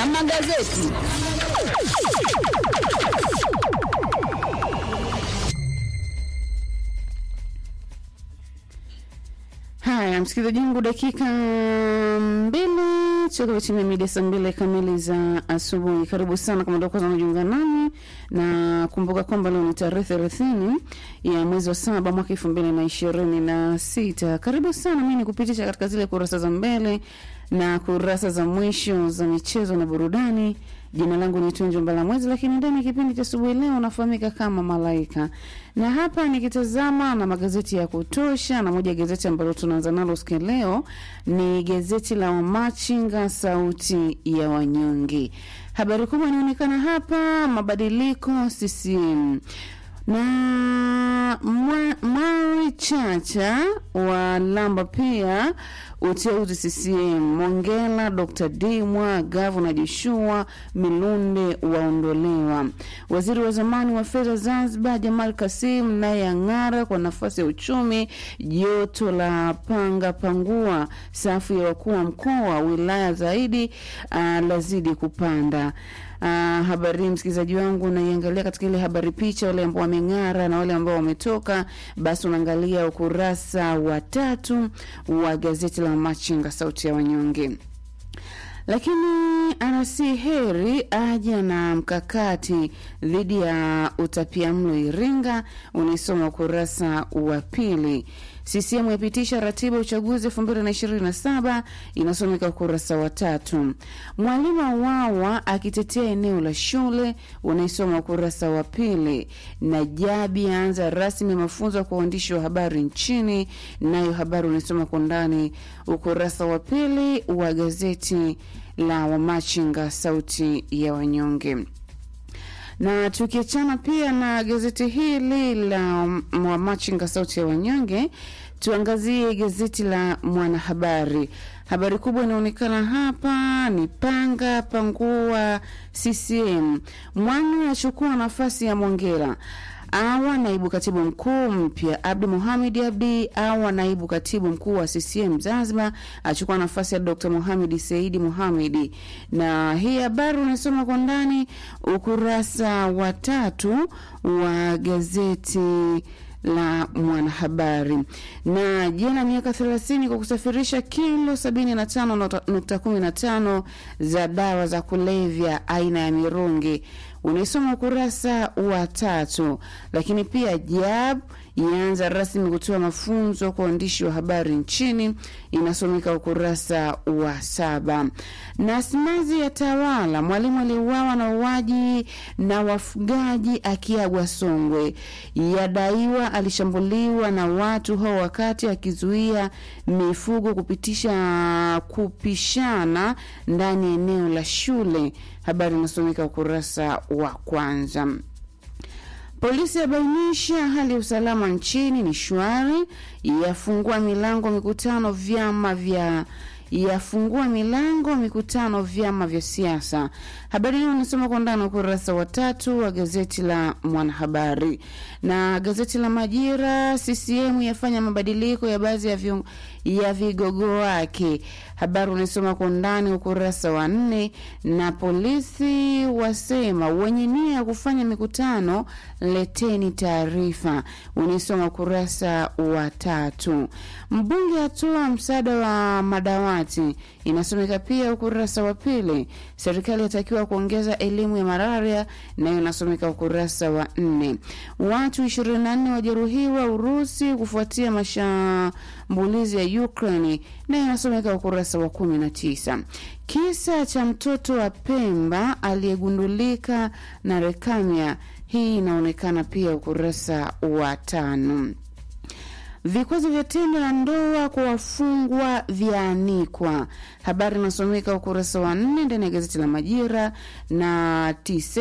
na magazeti. Haya, msikilizaji wangu, dakika mbili toka timia mida saa mbili kamili za asubuhi. Karibu sana kama ndio kwanza unajiunga nami, na kumbuka kwamba leo ni tarehe thelathini ya mwezi wa saba mwaka elfu mbili na ishirini na sita. Karibu sana, mi ni kupitisha katika zile kurasa za mbele na kurasa za mwisho za michezo na burudani. Jina langu ni Tunjo Mbalamwezi, lakini ndani ya kipindi cha asubuhi leo nafahamika kama Malaika, na hapa nikitazama na magazeti ya kutosha, na moja ya gazeti ambalo tunaanza nalo siku ya leo ni gazeti la Wamachinga, sauti ya wanyonge. Habari kubwa inaonekana hapa, mabadiliko CCM na Mari Chacha wa lamba pia uteuzi CCM, Mongela, Dr. Dimwa, Gavana Joshua Milunde waondolewa. Waziri wa zamani wa fedha Zanzibar Jamal Kasim naye ang'ara kwa nafasi ya uchumi. Joto la panga pangua, safu ya wakuu wa mkoa wilaya zaidi uh, lazidi kupanda. Uh, habari msikilizaji wangu unaiangalia katika ile habari picha, wale ambao wameng'ara na wale ambao wametoka, basi unaangalia ukurasa wa tatu wa gazeti la Machinga sauti ya wanyonge. Lakini anasi heri aja na mkakati dhidi ya utapiamlo Iringa, unaisoma ukurasa wa pili. CCM yapitisha ratiba ya uchaguzi elfu mbili na ishirini na saba inasomeka ukurasa wa tatu. Mwalimu auawa akitetea eneo la shule unaisoma ukurasa wa pili. Najabi aanza rasmi mafunzo kwa waandishi wa habari nchini, nayo habari unaisoma kwa ndani ukurasa wa pili wa gazeti la Wamachinga sauti ya wanyonge na tukiachana pia na gazeti hili la Wamachinga sauti ya wanyonge, tuangazie gazeti la Mwanahabari. Habari kubwa inaonekana hapa ni panga pangua CCM, Mwanu achukua nafasi ya Mongera awa naibu katibu mkuu mpya. Abdi Mohamed Abdi awa naibu katibu mkuu wa CCM Zanzibar, achukua nafasi ya Dr. Mohamed Saidi Mohamed. Na hii habari unasoma kwa ndani ukurasa wa tatu wa gazeti la Mwanahabari. Na jana miaka 30 kwa kusafirisha kilo 75.15 za dawa za kulevya aina ya mirungi unaisoma ukurasa wa tatu. Lakini pia JAB yaanza rasmi kutoa mafunzo kwa waandishi wa habari nchini, inasomeka ukurasa wa saba. Na simanzi ya tawala, mwalimu aliyeuawa na uaji na wafugaji akiagwa Songwe, yadaiwa alishambuliwa na watu hao wakati akizuia mifugo kupitisha kupishana ndani ya eneo la shule. Habari inasomeka ukurasa wa kwanza. Polisi yabainisha hali ya usalama nchini ni shwari, yafungua milango mikutano vyama vya yafungua milango mikutano vyama vya siasa. Habari hiyo unasoma kwa ndani ukurasa wa tatu wa gazeti la Mwanahabari. Na gazeti la Majira, CCM yafanya mabadiliko ya baadhi ya, viung, ya vigogo wake. Habari unaisoma kwa ndani ukurasa wa nne. Na polisi wasema wenye nia ya kufanya mikutano leteni taarifa, unaisoma ukurasa wa tatu. Mbunge atoa msaada wa madawati, inasomeka pia ukurasa wa pili. Serikali yatakiwa kuongeza elimu ya malaria, nayo inasomeka ukurasa wa nne. Watu 24 wajeruhiwa Urusi kufuatia mashambulizi ya Ukraine, nayo inasomeka ukurasa wa 19. Kisa cha mtoto wa Pemba aliyegundulika na lekamia, hii inaonekana pia ukurasa wa tano. Vikwazo vya tendo la ndoa kwa wafungwa vyaanikwa. Habari inasomeka ukurasa wa nne ndani ya gazeti la Majira. Na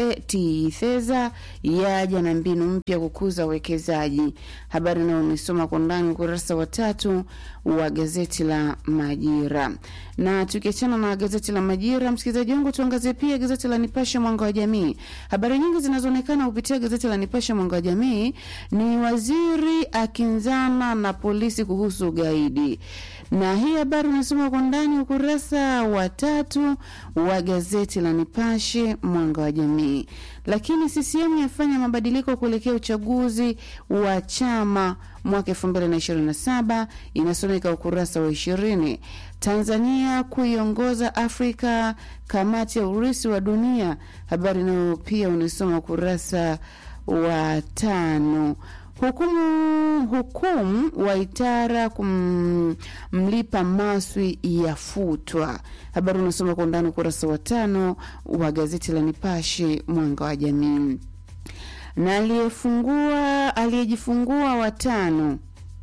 Titheza yaja na mbinu mpya kukuza uwekezaji. Habari nayo unaisoma kwa ndani ukurasa wa tatu wa gazeti la Majira. Na tukiachana na gazeti la Majira, msikilizaji wangu, tuangazie pia gazeti la Nipashe Mwanga wa Jamii. Habari nyingi zinazoonekana kupitia gazeti la Nipashe Mwanga wa Jamii ni waziri akinzana na polisi kuhusu ugaidi na hii habari unasoma kwa ndani ukurasa wa tatu wa gazeti la Nipashe Mwanga wa Jamii. Lakini CCM yafanya mabadiliko kuelekea uchaguzi wa chama mwaka 2027 inasomeka ukurasa wa ishirini. Tanzania kuiongoza Afrika kamati ya urisi wa dunia, habari nayo pia unasoma ukurasa wa tano. Hukumu hukumu Waitara kumlipa Maswi yafutwa. Habari unasoma kwa undani ukurasa wa tano wa gazeti la Nipashe Mwanga wa Jamii. Na aliyefungua aliyejifungua watano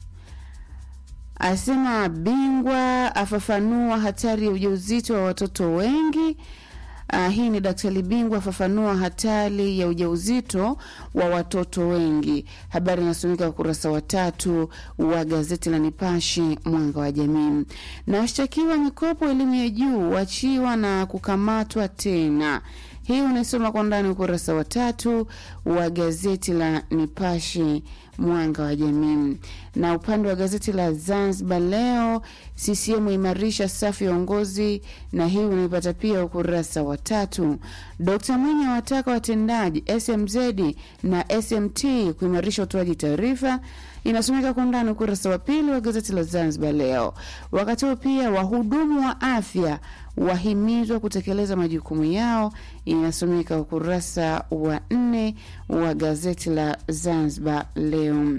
asema bingwa afafanua hatari ya ujauzito wa watoto wengi. Uh, hii ni daktari bingwa afafanua hatari ya ujauzito wa watoto wengi. Habari inasomeka ukurasa wa tatu wa gazeti la Nipashe Mwanga wa Jamii. Na washtakiwa mikopo elimu ya juu wachiwa na kukamatwa tena. Hii unaisoma kwa ndani ukurasa wa tatu wa gazeti la Nipashe Mwanga wa Jamii. Na upande wa gazeti la Zanzibar Leo, CCM imarisha safu ya uongozi, na hii unaipata pia ukurasa wa tatu. Dkt Mwinyi awataka watendaji SMZ na SMT kuimarisha utoaji taarifa inasomeka kwa undani ukurasa wa pili wa gazeti la Zanzibar Leo. Wakati huo pia wahudumu wa afya wahimizwa kutekeleza majukumu yao, inasomeka ukurasa wa nne wa gazeti la Zanzibar Leo.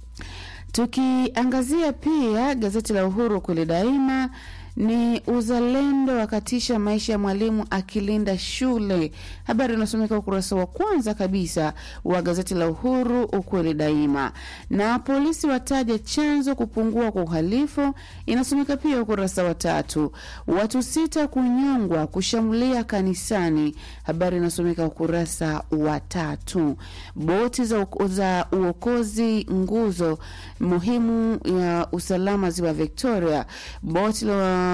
Tukiangazia pia gazeti la Uhuru kweli daima ni uzalendo wakatisha maisha ya mwalimu akilinda shule. Habari inasomeka ukurasa wa kwanza kabisa wa gazeti la Uhuru ukweli daima. Na polisi wataja chanzo kupungua kwa uhalifu, inasomeka pia ukurasa wa tatu. Watu sita kunyongwa kushambulia kanisani, habari inasomeka ukurasa wa tatu. Boti za, za uokozi nguzo muhimu ya usalama ziwa Victoria. Boti la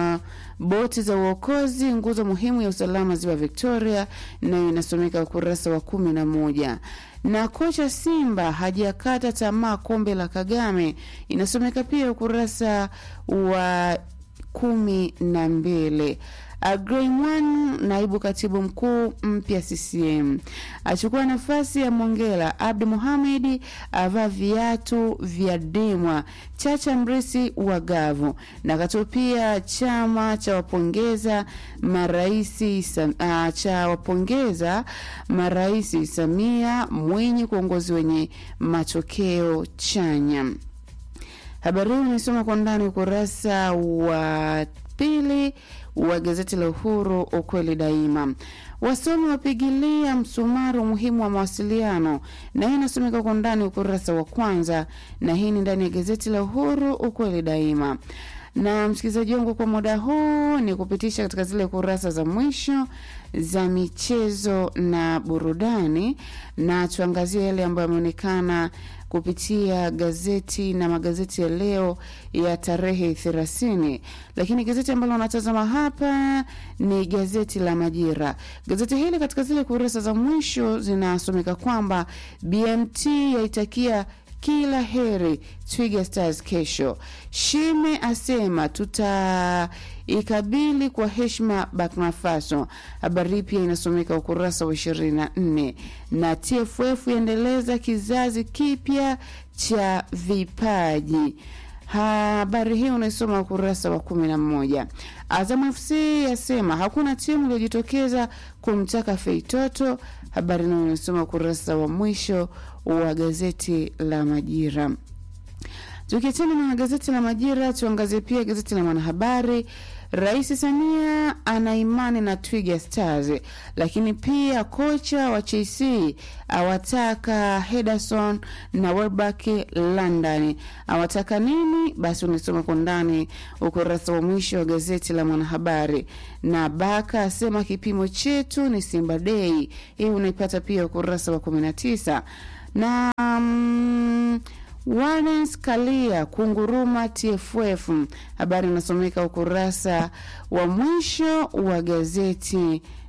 boti za uokozi nguzo muhimu ya usalama ziwa Victoria, nayo inasomeka ukurasa wa kumi na moja. Na kocha Simba hajakata tamaa kombe la Kagame, inasomeka pia ukurasa wa kumi na mbili. Agreimwan, naibu katibu mkuu mpya CCM, achukua nafasi ya Mongela. Abdi Muhamedi avaa viatu vya Dimwa. Chacha Mrisi wa Gavu na katupia chama cha wapongeza maraisi uh, cha wapongeza maraisi Samia Mwinyi kwa uongozi wenye matokeo chanya. Habari hii unaisoma kwa ndani ukurasa wa pili wa gazeti la Uhuru ukweli daima. Wasomi wapigilia msumari umuhimu wa mawasiliano, na hii inasomeka kwa ndani ukurasa wa kwanza, na hii ni ndani ya gazeti la Uhuru ukweli daima. Na msikilizaji wangu, kwa muda huu ni kupitisha katika zile kurasa za mwisho za michezo na burudani, na tuangazie yale ambayo yameonekana kupitia gazeti na magazeti ya leo ya tarehe thelathini. Lakini gazeti ambalo unatazama hapa ni gazeti la Majira. Gazeti hili katika zile kurasa za mwisho zinasomeka kwamba BMT yaitakia kila heri Twiga Stars kesho. Shime asema tutaikabili kwa heshima Burkina Faso. Habari hii pia inasomeka ukurasa wa ishirini na nne na TFF yaendeleza kizazi kipya cha vipaji. Habari hii unaisoma ukurasa wa kumi na moja. Azam FC yasema hakuna timu iliyojitokeza kumtaka Feitoto. Habari nayo unasoma ukurasa wa mwisho wa gazeti la Majira. Tukiachana na gazeti la Majira, tuangazie pia gazeti la Mwanahabari. Rais Samia ana imani na Twiga Stars, lakini pia kocha wa Chelsea awataka Henderson na Welbeck London. Awataka nini? Basi unasoma kwa ndani ukurasa wa mwisho wa gazeti la Mwanahabari. Na Baka asema kipimo chetu ni Simba Day, hii unaipata pia ukurasa wa 19 na um, Warens Kalia kunguruma TFF. Habari inasomeka ukurasa wa mwisho wa gazeti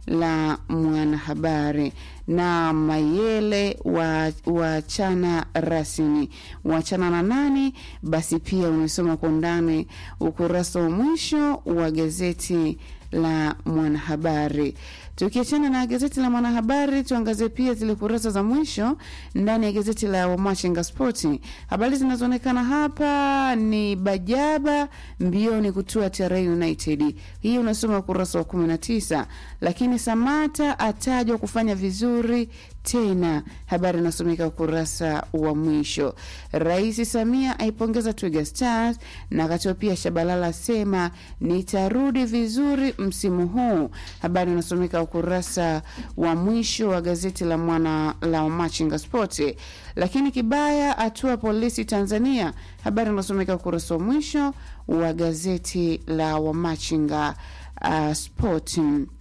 la Mwanahabari na Mayele wa wachana rasmi wachana na nani? Basi pia umesoma kwa undani ukurasa wa mwisho wa gazeti la Mwanahabari. Tukiachana na gazeti la Mwanahabari, tuangazie pia zile kurasa za mwisho ndani ya gazeti la Wamachinga Spoti. Habari zinazoonekana hapa ni Bajaba mbioni kutua TRA United, hii unasoma ukurasa wa 19, lakini Samata atajwa kufanya vizuri tena, habari inasomeka ukurasa wa mwisho. Rais Samia aipongeza Twiga Stars na akatoa pia Shabalala asema nitarudi vizuri msimu huu, habari inasomeka ukurasa wa mwisho wa gazeti la mwana la Machinga Sport. Lakini Kibaya atua polisi Tanzania, habari inasomeka ukurasa wa mwisho wa gazeti la Wamachinga uh, Sport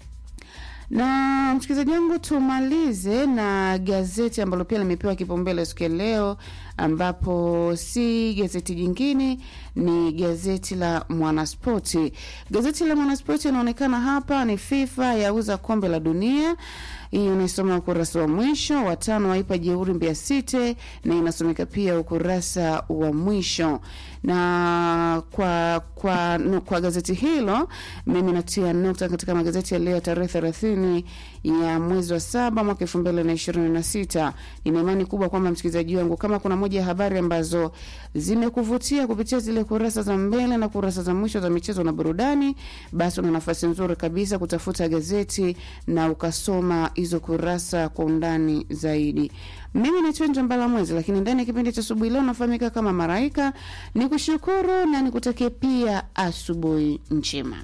na msikilizaji wangu, tumalize na gazeti ambalo pia limepewa kipaumbele siku ya leo, ambapo si gazeti jingine, ni gazeti la Mwanaspoti. Gazeti la Mwanaspoti inaonekana hapa ni FIFA yauza kombe la dunia hii unaisoma ukurasa wa mwisho. Watano waipa jeuri Mbeya City, na inasomeka pia ukurasa wa mwisho. Na kwa kwa no, kwa gazeti hilo mimi natia nukta katika magazeti ya leo tarehe thelathini ya mwezi wa saba mwaka elfu mbili na ishirini na sita. Nina imani kubwa kwamba msikilizaji wangu, kama kuna moja ya habari ambazo zimekuvutia kupitia zile kurasa za mbele na kurasa za mwisho za michezo na burudani, basi una nafasi nzuri kabisa kutafuta gazeti na ukasoma hizo kurasa kwa undani zaidi. Mimi ni Chenja Mbala Mwezi, lakini ndani ya kipindi cha asubuhi leo nafahamika kama Maraika. Ni kushukuru na nikutakie pia asubuhi njema.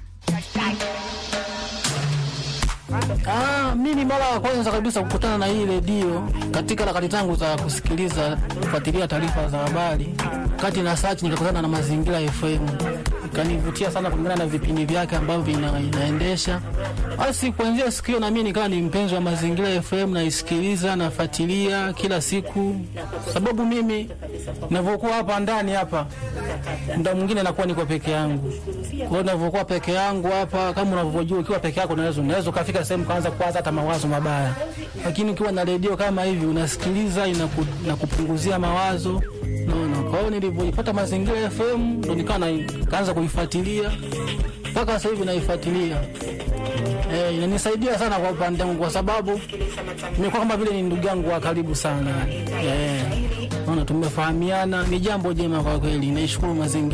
Ah, mimi mara ya kwanza kabisa kukutana na hii redio katika harakati zangu za kusikiliza kufuatilia taarifa za habari, kati na search nikakutana na Mazingira FM, ikanivutia sana kulingana na vipindi vyake ambavyo vina, inaendesha. Basi kuanzia siku hiyo na mimi nikawa ni mpenzi wa Mazingira FM, naisikiliza nafuatilia kila siku, sababu mimi ninavyokuwa hapa ndani hapa muda mwingine nakuwa niko peke yangu. Kwa hiyo ninavyokuwa peke yangu hapa, kama unavyojua, ukiwa peke yako unaweza unaweza ukafika sehemu kaanza kuwaza hata mawazo mabaya, lakini ukiwa na redio kama hivi unasikiliza, inaku, inakupunguzia mawazo naona. Kwa hiyo nilivyoipata Mazingira FM ndo nikawa na- kaanza kuifuatilia mpaka sasa hivi naifuatilia. Eh, inanisaidia sana kwa upande wangu kwa sababu nimekuwa kama vile ni ndugu yangu wa karibu sana. Eh, naona tumefahamiana, ni jambo jema kwa kweli. Naishukuru mazingira